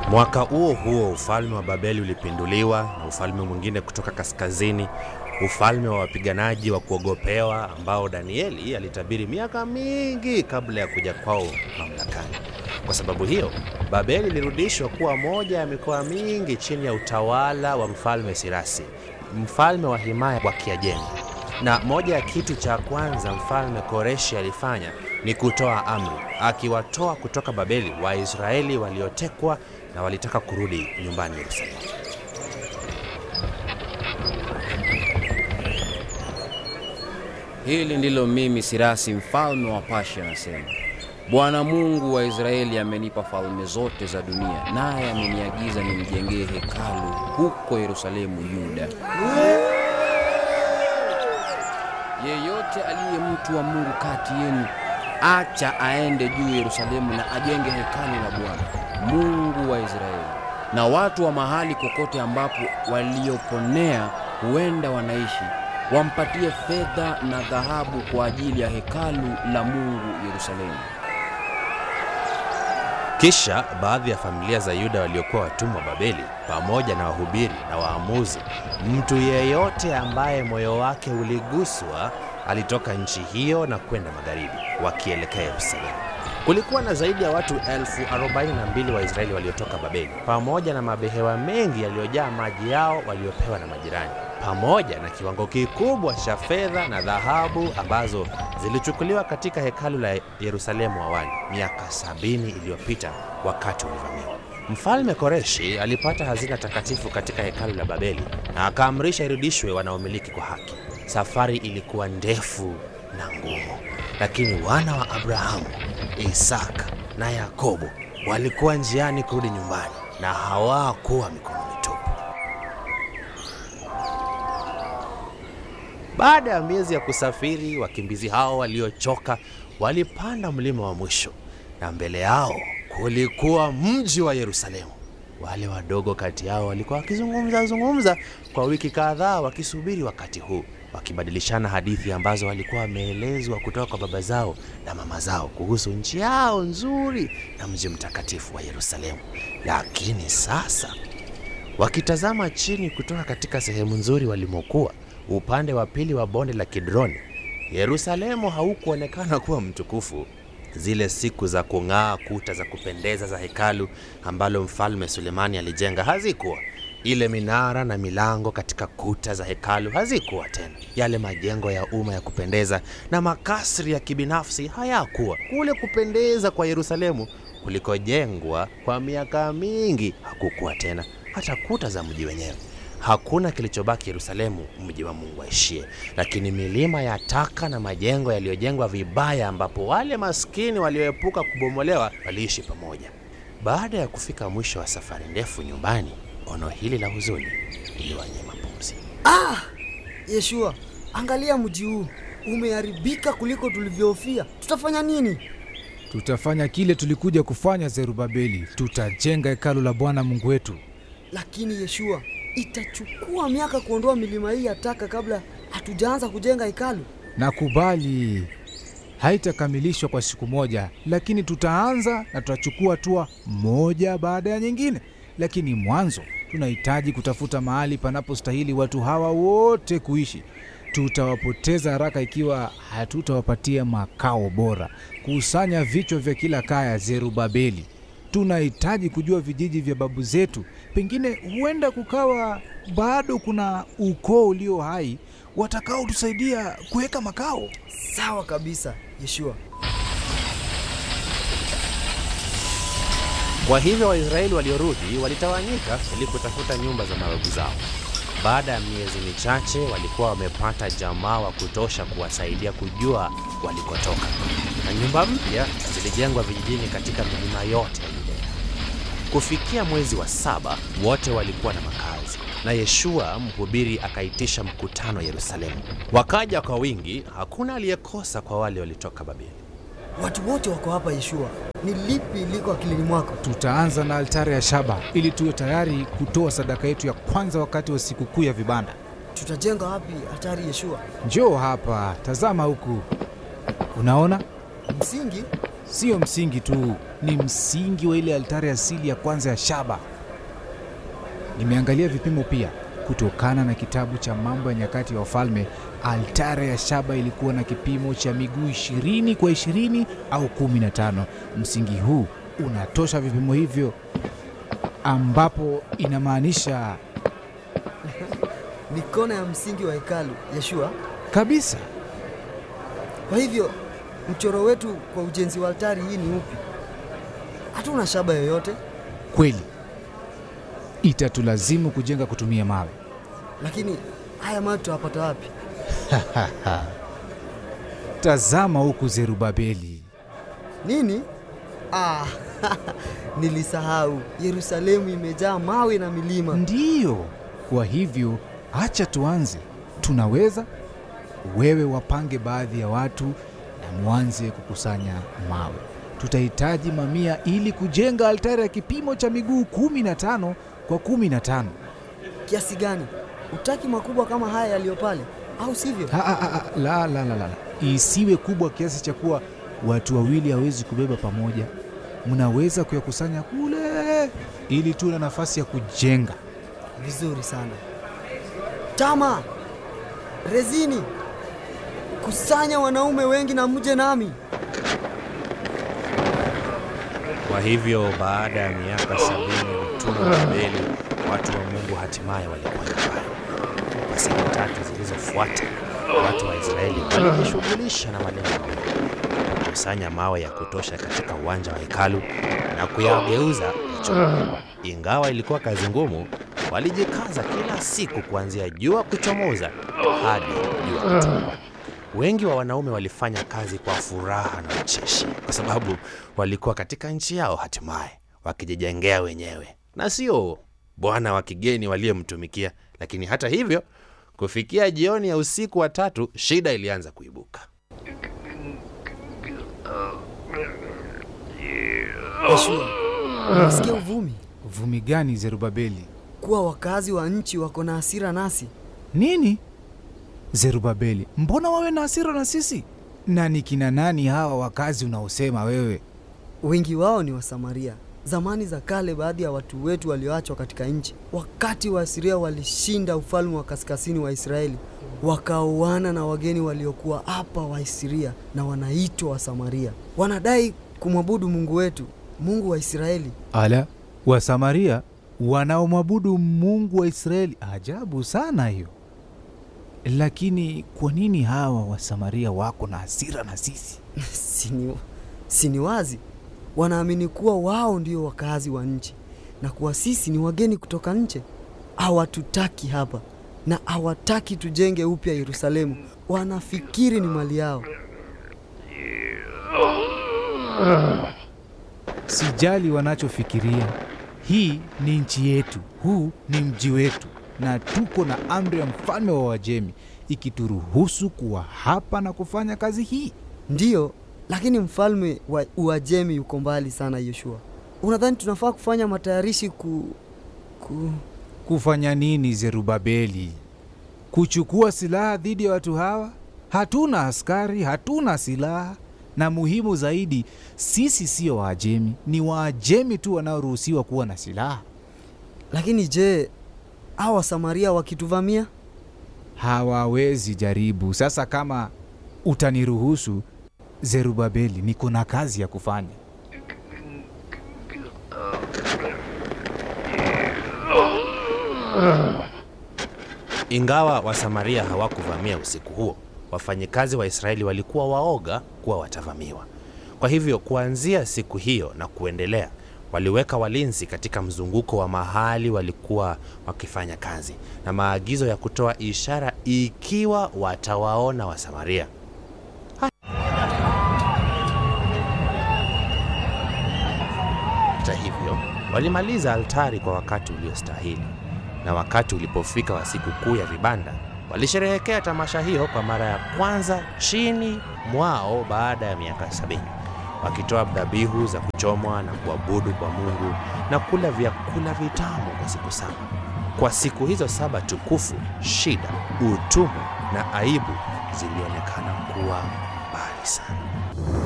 Mwaka huo huo ufalme wa Babeli ulipinduliwa na ufalme mwingine kutoka kaskazini, ufalme wa wapiganaji wa kuogopewa ambao Danieli alitabiri miaka mingi kabla ya kuja kwao mamlakani. Kwa sababu hiyo, Babeli ilirudishwa kuwa moja ya mikoa mingi chini ya utawala wa mfalme Sirasi, mfalme wa himaya wa Kiajemi. Na moja ya kitu cha kwanza mfalme Koreshi alifanya ni kutoa amri, akiwatoa kutoka Babeli Waisraeli waliotekwa na walitaka kurudi nyumbani Yerusalemu. Hili ndilo mimi Sirasi mfalme wa Pashi anasema, Bwana Mungu wa Israeli amenipa falme zote za dunia, naye ameniagiza nimjengee hekalu huko Yerusalemu, Yuda. Yeyote aliye mtu wa Mungu kati yenu, acha aende juu Yerusalemu na ajenge hekalu la Bwana Mungu wa Israeli, na watu wa mahali kokote ambapo walioponea huenda wanaishi wampatie fedha na dhahabu kwa ajili ya hekalu la Mungu Yerusalemu. Kisha baadhi ya familia za Yuda waliokuwa watumwa Babeli, pamoja na wahubiri na waamuzi, mtu yeyote ambaye moyo wake uliguswa, alitoka nchi hiyo na kwenda magharibi, wakielekea Yerusalemu. Kulikuwa na zaidi ya watu elfu arobaini na mbili wa Israeli waliotoka Babeli, pamoja na mabehewa mengi yaliyojaa maji yao waliopewa na majirani, pamoja na kiwango kikubwa cha fedha na dhahabu ambazo zilichukuliwa katika hekalu la Yerusalemu awali miaka sabini iliyopita wakati ulivamiwa. Mfalme Koreshi alipata hazina takatifu katika hekalu la Babeli na akaamrisha irudishwe wanaomiliki kwa haki. Safari ilikuwa ndefu na ngumu, lakini wana wa Abrahamu, Isaka na Yakobo walikuwa njiani kurudi nyumbani na hawakuwa mikono mitupu. Baada ya miezi ya kusafiri, wakimbizi hao waliochoka walipanda mlima wa mwisho, na mbele yao kulikuwa mji wa Yerusalemu. Wale wadogo kati yao walikuwa wakizungumza zungumza kwa wiki kadhaa, wakisubiri wakati huu, wakibadilishana hadithi ambazo walikuwa wameelezwa kutoka kwa baba zao na mama zao kuhusu nchi yao nzuri na mji mtakatifu wa Yerusalemu. Lakini sasa wakitazama chini kutoka katika sehemu nzuri walimokuwa upande wa pili wa bonde la Kidroni, Yerusalemu haukuonekana kuwa mtukufu. Zile siku za kung'aa kuta za kupendeza za hekalu ambalo mfalme Sulemani alijenga hazikuwa. Ile minara na milango katika kuta za hekalu hazikuwa tena. Yale majengo ya umma ya kupendeza na makasri ya kibinafsi hayakuwa. Kule kupendeza kwa Yerusalemu kulikojengwa kwa miaka mingi hakukuwa tena. Hata kuta za mji wenyewe Hakuna kilichobaki Yerusalemu, mji wa Mungu aishie, lakini milima ya taka na majengo yaliyojengwa vibaya, ambapo wale maskini walioepuka kubomolewa waliishi pamoja. Baada ya kufika mwisho wa safari ndefu nyumbani, ono hili la huzuni liliwanyima pumzi. Ah, Yeshua, angalia mji huu umeharibika kuliko tulivyohofia. Tutafanya nini? Tutafanya kile tulikuja kufanya, Zerubabeli. Tutajenga hekalu la Bwana Mungu wetu. Lakini Yeshua, itachukua miaka kuondoa milima hii ya taka kabla hatujaanza kujenga hekalu. Nakubali, haitakamilishwa kwa siku moja, lakini tutaanza na tutachukua hatua moja baada ya nyingine. Lakini mwanzo tunahitaji kutafuta mahali panapostahili watu hawa wote kuishi. Tutawapoteza haraka ikiwa hatutawapatia makao bora. Kusanya vichwa vya kila kaya, Zerubabeli. Tunahitaji kujua vijiji vya babu zetu. Pengine huenda kukawa bado kuna ukoo ulio hai watakaotusaidia kuweka makao. Sawa kabisa, Yeshua. Kwa hivyo Waisraeli waliorudi walitawanyika ili kutafuta nyumba za mababu zao. Baada ya miezi michache, walikuwa wamepata jamaa wa kutosha kuwasaidia kujua walikotoka, na nyumba mpya zilijengwa vijijini katika milima yote ya Yudea. Kufikia mwezi wa saba, wote walikuwa na makazi, na Yeshua mhubiri akaitisha mkutano Yerusalemu. Wakaja kwa wingi, hakuna aliyekosa kwa wale walitoka Babeli. Watu wote wako hapa Yeshua. Ni lipi liko akilini mwako? Tutaanza na altari ya shaba ili tuwe tayari kutoa sadaka yetu ya kwanza wakati wa sikukuu ya vibanda. Tutajenga wapi hatari Yeshua? Njoo hapa, tazama huku. Unaona, Msingi? sio msingi tu, ni msingi wa ile altari asili ya kwanza ya shaba. Nimeangalia vipimo pia. Kutokana na kitabu cha Mambo ya Nyakati ya Wafalme, altari ya shaba ilikuwa na kipimo cha miguu 20 kwa 20 au 15. Msingi huu unatosha vipimo hivyo, ambapo inamaanisha Ni kona ya msingi wa hekalu Yeshua. kabisa Kwa hivyo mchoro wetu kwa ujenzi wa altari hii ni upi? Hatuna shaba yoyote, kweli itatulazimu kujenga kutumia mawe. lakini haya mawe tutawapata wapi? Tazama huku Zerubabeli. Nini? Ah, nilisahau. Yerusalemu imejaa mawe na milima. Ndiyo, kwa hivyo acha tuanze. Tunaweza, wewe wapange baadhi ya watu na mwanze kukusanya mawe. Tutahitaji mamia ili kujenga altari ya kipimo cha miguu 15 kwa 15. Kiasi gani? Utaki makubwa kama haya yaliyo pale, au sivyo? Ha, ha, ha, ha, la, la, la, la, la. Isiwe kubwa kiasi cha kuwa watu wawili hawezi kubeba pamoja. Mnaweza kuyakusanya kule ili tuwe na nafasi ya kujenga. Vizuri sana. Tama, Rezini, kusanya wanaume wengi na mje nami. Kwa hivyo baada ya miaka sabini ya utumwa wa Babeli, watu wa Mungu hatimaye walikuwa nyumbani. Kwa siku tatu zilizofuata, watu wa Israeli walijishughulisha na malengo mawili: kukusanya mawe ya kutosha katika uwanja wa hekalu na kuyageuza ya chuma. Ingawa ilikuwa kazi ngumu, walijikaza kila siku kuanzia jua kuchomoza hadi jua kutua. Wengi wa wanaume walifanya kazi kwa furaha na ucheshi, kwa sababu walikuwa katika nchi yao hatimaye, wakijijengea wenyewe na sio bwana wa kigeni waliyemtumikia. Lakini hata hivyo, kufikia jioni ya usiku wa tatu, shida ilianza kuibuka. Yeshua, unasikia uvumi Uvumi gani Zerubabeli? kuwa wakazi wa nchi wako na hasira nasi? Nini? Zerubabeli, mbona wawe na hasira na sisi? Na ni kina nani hawa wakazi unaosema wewe? Wengi wao ni Wasamaria. Zamani za kale, baadhi ya watu wetu walioachwa katika nchi, wakati Waasiria walishinda ufalme wa kaskazini wa Israeli, wakaoana na wageni waliokuwa hapa Waasiria na wanaitwa Wasamaria. Wanadai kumwabudu Mungu wetu, Mungu wa Israeli. Ala, Wasamaria wanaomwabudu Mungu wa Israeli. Ajabu sana hiyo. Lakini kwa nini hawa Wasamaria wako na hasira na sisi? Sini, sini wazi, wanaamini kuwa wao ndio wakazi wa nchi na kuwa sisi ni wageni kutoka nje. Hawatutaki hapa na hawataki tujenge upya Yerusalemu. Wanafikiri ni mali yao. Sijali wanachofikiria. Hii ni nchi yetu, huu ni mji wetu, na tuko na amri ya mfalme wa Wajemi ikituruhusu kuwa hapa na kufanya kazi hii. Ndiyo, lakini mfalme wa Uajemi yuko mbali sana. Yoshua, unadhani tunafaa kufanya matayarishi ku, ku... Kufanya nini, Zerubabeli? Kuchukua silaha dhidi ya watu hawa? Hatuna askari, hatuna silaha, na muhimu zaidi, sisi sio Waajemi, ni Waajemi tu wanaoruhusiwa kuwa na silaha. Lakini je, hawa Wasamaria wakituvamia? Hawawezi jaribu. Sasa kama utaniruhusu, Zerubabeli, niko na kazi ya kufanya. Ingawa Wasamaria hawakuvamia usiku huo, wafanyikazi wa Israeli walikuwa waoga kuwa watavamiwa. Kwa hivyo kuanzia siku hiyo na kuendelea, waliweka walinzi katika mzunguko wa mahali walikuwa wakifanya kazi na maagizo ya kutoa ishara ikiwa watawaona Wasamaria. Hata hivyo, walimaliza altari kwa wakati uliostahili, na wakati ulipofika wa siku kuu ya vibanda, walisherehekea tamasha hiyo kwa mara ya kwanza chini mwao baada ya miaka sabini, wakitoa dhabihu za kuchomwa na kuabudu kwa Mungu na kula vyakula vitamu kwa siku saba. Kwa siku hizo saba tukufu, shida, utumwa na aibu zilionekana kuwa mbali sana.